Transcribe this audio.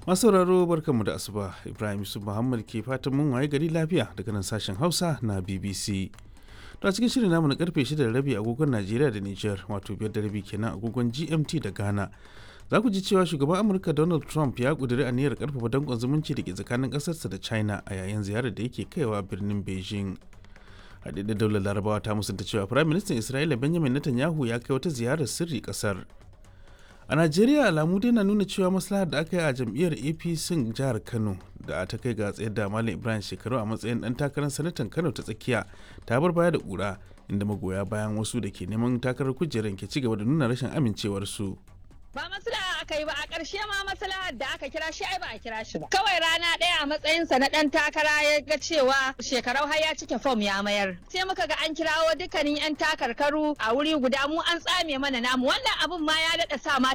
masu sauraro barkanmu da asuba ibrahim yusuf muhammad ke fatan mun waye gari lafiya daga nan sashen hausa na bbc to a cikin shirin namu na karfe 6 da rabi agogon najeriya da niger wato biyar da rabi kenan agogon gmt da ghana za ku ji cewa shugaban amurka donald trump ya kuduri aniyar karfafa dankon zumunci da ke tsakanin kasarsa da china a yayin ziyarar da yake kaiwa birnin beijing haɗaɗɗen daular larabawa ta musanta cewa firayim ministan isra'ila benjamin netanyahu ya kai wata ziyarar sirri ƙasar a najeriya alamu dai na nuna cewa maslahar da aka yi a jam'iyyar apc jihar kano da ta kai ga tsayar da malam ibrahim shekaru a matsayin dan takarar sanatan kano ta tsakiya ta bar baya da ƙura inda magoya bayan wasu da ke neman takarar kujerar ke ci gaba da nuna rashin amincewarsu. ba maslaha aka yi ba a ƙarshe ma maslahar da aka kira shi ai ba a kira shi ba kawai rana ɗaya a matsayinsa na ɗan takara ya ga cewa shekarau har ya cike fom ya mayar sai muka ga an kirawo dukkanin yan takarkaru a wuri guda mu an tsame mana namu wannan abun ma ya daɗa sa ma